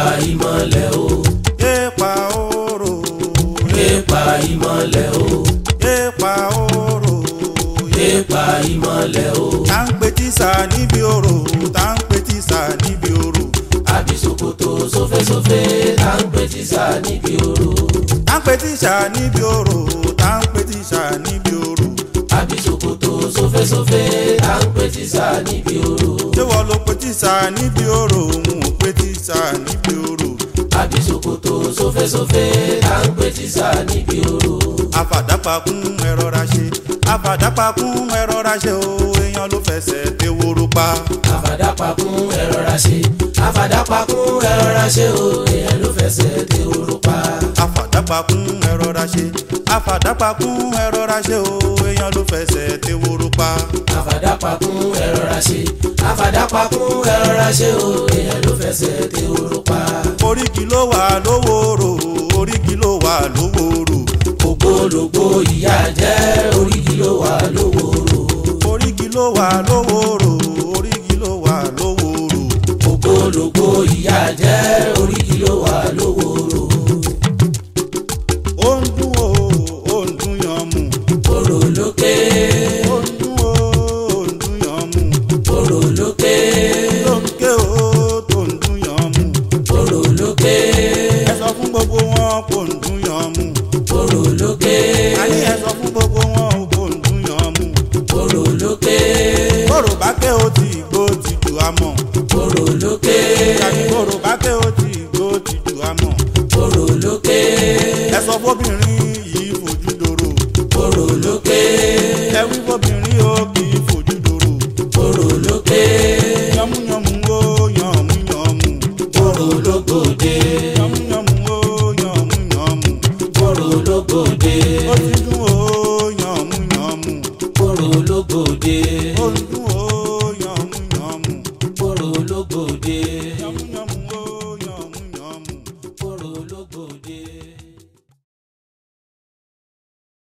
ìmọ̀lẹ̀ o Èèpà oró. èèpà ìmọ̀lẹ̀ o Èèpà oró. èèpà ìmọ̀lẹ̀ o Tá ń pe tíṣà níbi oró. Tá ń pe tíṣà níbi oró. àbísòkòtò sófésófé tá ń pè tíṣà níbi oró Tá ń pe tíṣà níbi oró. Tá ń pe tíṣà níbi oró. àbísòkòtò sófésófé tá ń pè tíṣà níbi oró Ṣé wọ́n ló pe tíṣà níbi oró? Òun ò pe tíṣà níbi oró. àbísòkòtò sófésófé tá ń pè tíṣà níbi oró Àfàdápakún ẹ̀rọra ṣe. Àfàdápakún ẹ̀rọra ṣe o. Èèyàn ló fẹsẹ̀ tẹ wóró pa. àfàdápakún ẹ̀rọra ṣe àfàdápakún ẹ̀rọra ṣe o èèyàn ló fẹsẹ̀ tẹ oró pa àfàdápakún ẹ̀rọra ṣe àfàdápakún ẹ̀rọra ṣe o èèyàn ló fẹsẹ̀ tẹ wóró pa. àfàdápakún ẹ̀rọra ṣe àfàdápakún ẹ̀rọra ṣe o èèyàn ló fẹsẹ̀ tẹ oró pa oríkì ló wà lówóró oríkì ló wà lówóró ògbólógbó ìyá jẹ́ oríkì ló wà lówóró oríkì ló wà lówóró oríkì ló wà lówóró ògbólógbó ìyá jẹ́ oríkì ló wà lówóró ó ń dún o ó ń dún yan mú oró lókè ó ń dún o ó ń dún yan mú oró lókè ló ń ké o tó ń dún yan mú oró lókè ẹ sọ fún gbogbo wọn kó ń dún yan mú oró lókè